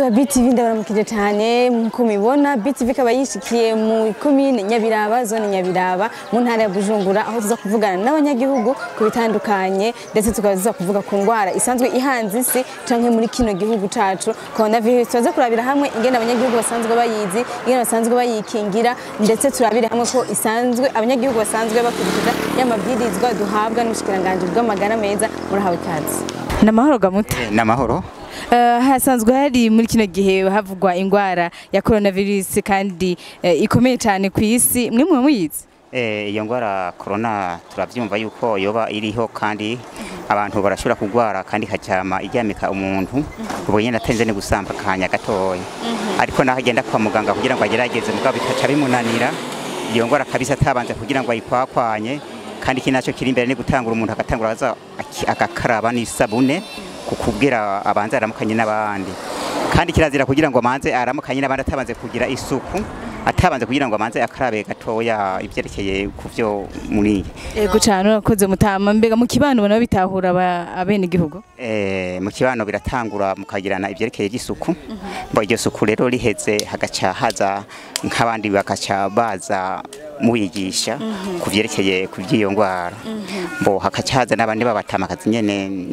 ba BTV ndabaramukije cyane nkuko mubibona BTV ikaba yishikiye mu komine Nyabiraba zone Nyabiraba mu ntara ya Bujumbura aho tuza kuvugana n'abanyagihugu ku bitandukanye ndetse tukaba tuza kuvuga ku ngwara isanzwe ihanze isi canke muri kino gihugu cacu coronavirus tuza kurabira hamwe ingene abanyagihugu basanzwe bayizi ingene basanzwe bayikingira ndetse turabire hamwe ko isanzwe abanyagihugu basanzwe bakurikiza y'amabwirizwa duhabwa n'ubushikiranganje bw'amagara meza murahawe ikaze namahoro gamuta ni amahoro Uh, hasanzwe hari muri kino gihe havugwa ingwara ya coronavirus kandi uh, ikomeye cyane ku isi mwe mwe muyizi Eh, iyo ngwara corona turavyumva yuko yoba iriho kandi abantu barashobora kugwara kandi ikajama iryamika umuntu ubwo nyene atenze ni gusamba kanya gatoya ariko naho agenda kwa muganga kugira ngo agerageze mugabo bikaca bimunanira iyo ngwara kabisa atabanze kugira ngo ayikwakwanye kandi iki naco kiri imbere ni gutangura umuntu agatangura aza aki- agakaraba n'isabune kukubwira abanze aramukanye n'abandi kandi kirazira kugira ngo amanze aramukanye n'abandi atabanze kugira isuku atabanze kugira ngo amanze akarabe gatoya ivyerekeye ku vyo muri yego cyane urakoze mutama mbega mu kibano bona bitahura abene igihugu eh, mu kibano biratangura mukagirana ivyerekeye vy'isuku mbo iryo suku rero riheze hagaca haza nk'abandi bagaca baza mubigisha ku vyerekeye ku vy'iyo ngwara mbo hagaca haza n'abandi babatamakazi nyene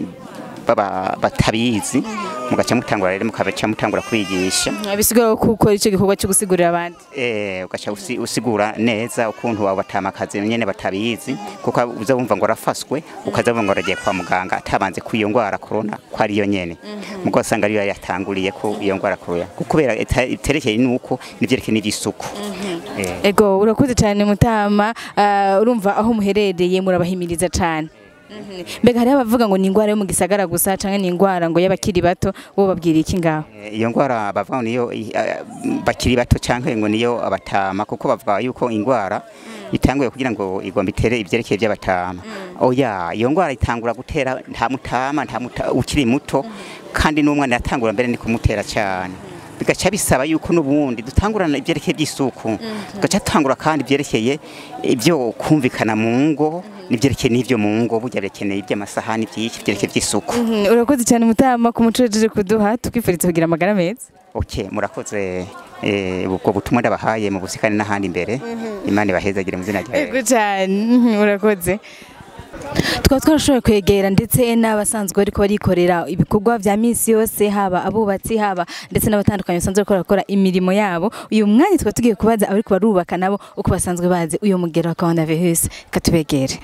baba batabizi mugaca mutangura rero mukabaca mutangura kwigisha bisigura ko ukora icyo gikorwa cyo gusigurira abandi eh ugaca usi- usigura neza ukuntu abo batamakazi nyene batabizi kuko uza wumva ngo arafaswe ukaza wumva ngo aragiye kwa muganga atabanze ku iyo ngwara corona ko ari yo nyene mugo usanga ariyo yatanguriye ko iyo ngwara corona kuko kubera ita- iterekeye nuko nivyerekeye n'ivy'isuku eh ego urakoze cyane mutama uh, urumva aho muherereye murabahimiriza cyane mbega hariho abavuga ngo ni ingwara yo mu gisagara gusa cyangwa ni ingwara ngo y'abakiri bato bo babwira iki ngaho Eh, iyo ngwara bavuga ngo niyo i- eh, bakiri bato canke ngo niyo abatama kuko bavuga yuko ingwara itanguye kugira ngo igomba itere ivyerekeye by'abatama oya iyo ngwara itangura gutera nta mutama nta muta, ukiri muto kandi n'umwana yatangura mbere ni kumutera cyane bigaca bisaba yuko n'ubundi dutangurana ivyerekeye by'isuku tugaca tangura kandi ivyerekeye ibyo kumvikana mu ngo n'ivyerekeye n'ivyo mu ngo burya bikeneye iby'amasahani byinshi ivyerekeye by'isuku Mhm, urakoze cyane mutama ku muco wajeje kuduha tukwifuriza kugira amagara meza Ok, murakoze eh, ubwo butumwa ndabahaye mu busikane n'ahandi imbere imana ibahezagire mu zina rya Ego cyane mhm, urakoze tukaba twarashoboye kwegera ndetse n'abasanzwe bariko barikorera ibikorwa vya misi yose haba abubatsi haba ndetse n'abatandukanye basanzwe bariko barakora imirimo yabo uyu mwanya tukaba tugiye kubaza abariko barubaka nabo uko basanzwe bazi uyu mugero wa coronavirus katubegere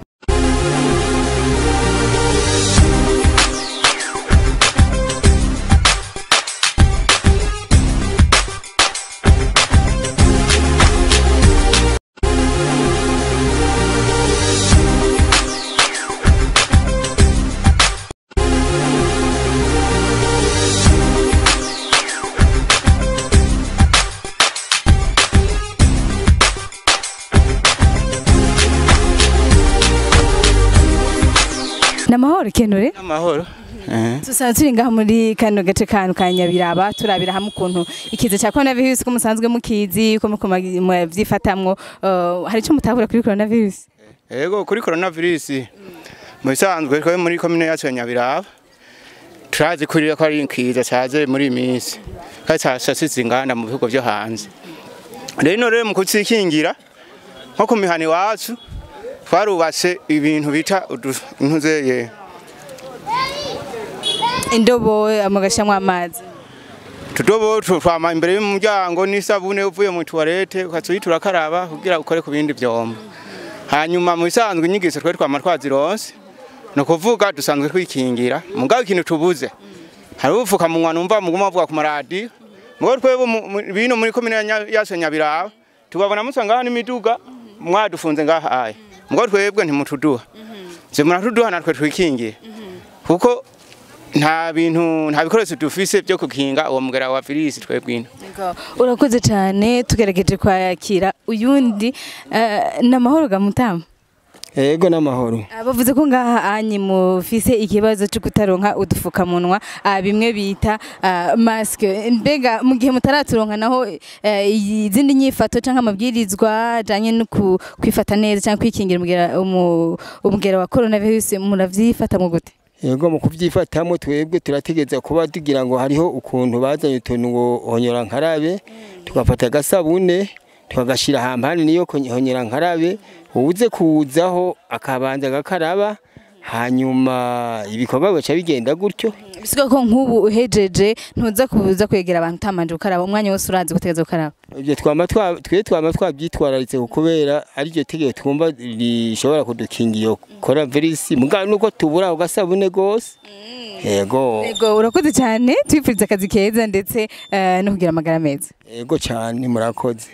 namahoro kenure amahoro tusanzwe turi ngaha muri kano gace kantu ka Nyabiraba turabira hamwe ukuntu ikiza cya coronavirus ko musanzwe mukizi ko muko muvyifatamwo uh, hari ico mutabura kuri coronavirus yego kuri coronavirus mu bisanzwe twe muri komine yacu ya Nyabiraba turazi kuri ko ari inkiza cyaje muri iyi minsi kandi cyasasize inganda mu bihugu byo hanze rero rero mu kutsikingira nko ku mihani wacu twarubatse ibintu bita udu- intuzeye indobo amagashamwe amazi tudobo tu- twama imbere y'umuryango n'isabune uvuye mu tuwarete ukatsuhita urakaraba kugira ukore ku bindi vyombo hanyuma mu bisanzwe inyigisho twe twama twazironse ni ukuvuga dusanzwe twikingira mugabo ikintu tubuze hari ubupfukamunwa numva muguma bavuga ku maradiyo mugabo twebwe mu- mu- bino muri komine ya Nya- yacu ya Nyabiraba tubabona musa ngaha n'imiduga mwadufunze ngaha aya mugabo twebwe ntimutuduha je muratuduha natwe twikingiye kuko nta bintu nta bikoresho dufise byo kukinga uwo mugera wa virisi twebwe ino urakoze cyane tugerageje kwakira uyundi uh, namahoro gamutama Ego n'amahoro. bavuze ko ngaha anyi mufise ikibazo cyo kutaronka udufukamunwa ah, bimwe bita ah, maske mbega mu gihe mutaraturonka naho eh, izindi nyifato canke amabwirizwa ajanye no ku- kwifata neza canke kwikingira umugera umu- umugera wa coronavirus muravyifata mu gute yego mu kubyifatamo twebwe turategeza kuba tugira ngo hariho ukuntu bazanye utuntu ngo honyora nkarabe tugafata agasabune tukagashyira ahantu hanini yo honyora nkarabe uwuze kuwuzaho akabanza agakaraba hanyuma ibikorwa bigaca bigenda gutyo bisiga ko nk'ubu uhejeje ntuza kuza kwegera abantu utamanje gukaraba umwanya wose urazi gutegeza gukaraba ibyo twama twa twe twama twabyitwararitse kubera ari ryo tegeko twumva rishobora kudukinga iyo coronavirus mugabo nuko tubura ako gasabune gose yego yego urakoze cyane twifuriza akazi keza ndetse eh, no kugira amagara meza yego cyane murakoze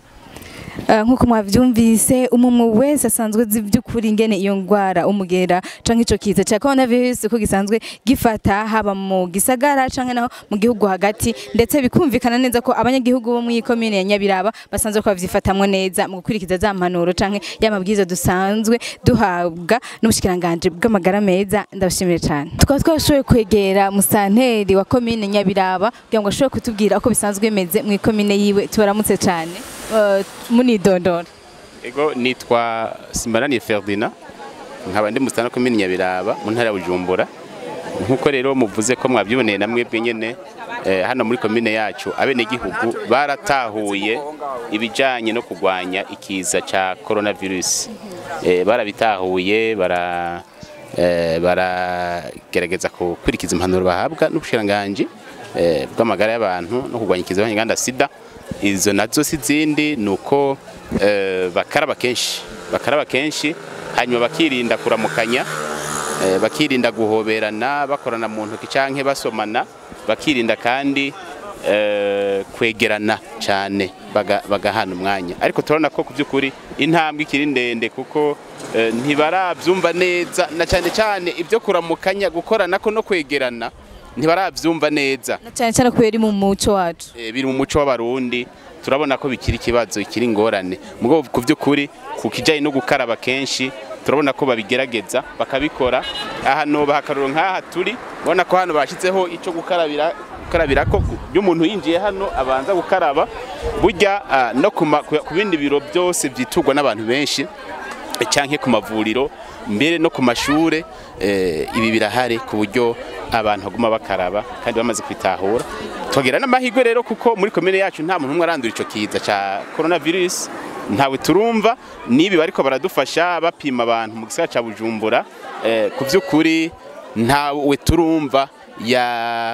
Eh, nk'uko mwavyumvise umumwe wese asanzwe azi by'ukuri ingene iyo ngwara umugera canke ico kiza ca coronavirus ko gisanzwe gifata haba mu gisagara canke naho mu gihugu hagati ndetse bikumvikana neza ko abanyagihugu bo muri komine ya Nyabiraba basanzwe ko bavyifatamwo neza mu gukurikiza za mpanuro canke y'amabwiriza dusanzwe duhabwa n'ubushikiranganje bw'amagara meza ndabashimire cyane tukaba twashoboye kwegera musanteri wa komine Nyabiraba kugira ngo ashobore kutubwira uko bisanzwe bimeze mu komine yiwe tubaramutse cyane Eh, munidondora Ego nitwa Simbarani Ferdinand nkaba ndi musana komini Nyabiraba mu ntara ya Bujumbura nkuko rero muvuze ko mwabyiboneye namwe bwenyene eh, hano muri komine yacu abene gihugu baratahuye ibijanye no kugwanya ikiza ca coronavirus eh, barabitahuye bara eh, baragerageza gukurikiza impanuro bahabwa n'ubushiranganji eh, bw'amagara y'abantu no kugwanya ikiza cy'inganda sida izo nazo si zindi ni uko eh, bakaraba kenshi bakaraba kenshi hanyuma bakirinda kuramukanya eh, bakirinda guhoberana bakorana mu ntoki canke basomana bakirinda kandi eh, kwegerana cyane baga- bagahana umwanya ariko turabona ko ku by'ukuri intambwe ikiri ndende kuko eh, ntibarabyumva neza na cyane cyane ibyo kuramukanya gukorana ko no kwegerana ntibarabyumva neza na cyane cyane kubera iri mu muco wacu Eh, biri mu muco w'abarundi turabona ko bikiri ikibazo ikiri ingorane mugabo ku by'ukuri ku kijyanye no gukaraba kenshi turabona ko babigerageza bakabikora aha noba akaruro nk'aha turi ubona ko hano bashyizeho icyo gukarabira gukarabira ko iyo umuntu yinjiye hano abanza gukaraba burya ah, no ku ma- ku bindi biro byose byiturwa n'abantu benshi canke ku mavuriro mbere no ku mashure eh, ibi birahari ku buryo abantu baguma bakaraba kandi bamaze kwitahura twagira n'amahirwe rero kuko muri komine yacu nta muntu umwe arandura ico kiza ca coronavirus ntawe turumva nibi bariko baradufasha bapima abantu mu gisagara ca Bujumbura eh, ku vy'ukuri ntawe turumva ya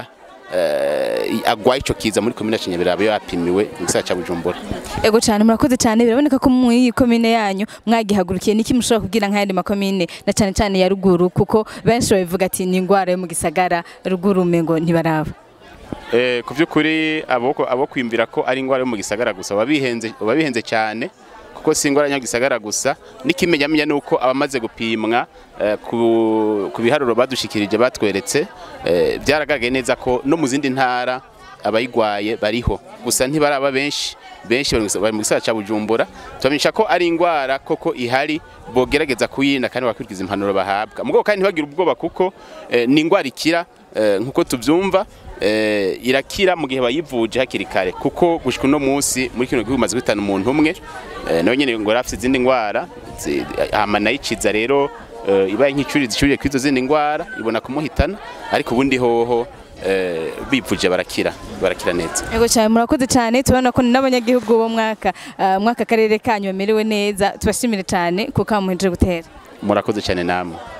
eh, agwaye ico kiza muri komine ya Nyabiraba yo yapimiwe mu gisagara ca Bujumbura ego cyane murakoze cyane biraboneka ko muri iyi komine yanyu mwagihagurukiye niki mushobora kubwira nk'ayandi makomine na cyane cyane ya ruguru kuko benshi babivuga ati ni indwara yo mu gisagara ruguru umengo ntibaraba Eh, ku by'ukuri abo abo kwiyumvira ko ari indwara yo mu gisagara gusa babihenze babihenze cyane kuko si indwara yo mu gisagara gusa n'ikimenyamenya ni uko abamaze gupimwa eh, ku, ku biharuro badushikirije batweretse eh, byaragaragaye neza ko no mu zindi ntara abayigwaye bariho gusa ntibaraba benshi benshi bari mu gisa- bari mu gisagara cya Bujumbura tubamenyesha ko ari indwara koko ihari bogerageza kuyirinda kandi bakurikiza impanuro bahabwa mugabo kandi ntibagire ubwoba kuko eh, ni indwara ikira eh, nkuko tubyumva eh, irakira mu gihe bayivuje hakiri kare kuko gushika uno munsi muri kino gihugu maze guhitana umuntu umwe eh, nawe nyene ngo yarafite izindi ndwara zi- hama nayiciza rero eh, ibaye nk'icuri zicuriye kwizo zindi ndwara ibona kumuhitana ariko ubundi hoho eh, bivuje barakira barakira neza ego cyane murakoze cyane tubona ko n'abanyagihugu bo mwaka ah, mwaka karere kanyu bamerewe neza tubashimire cyane kuko muhejeje gutera murakoze cyane namwe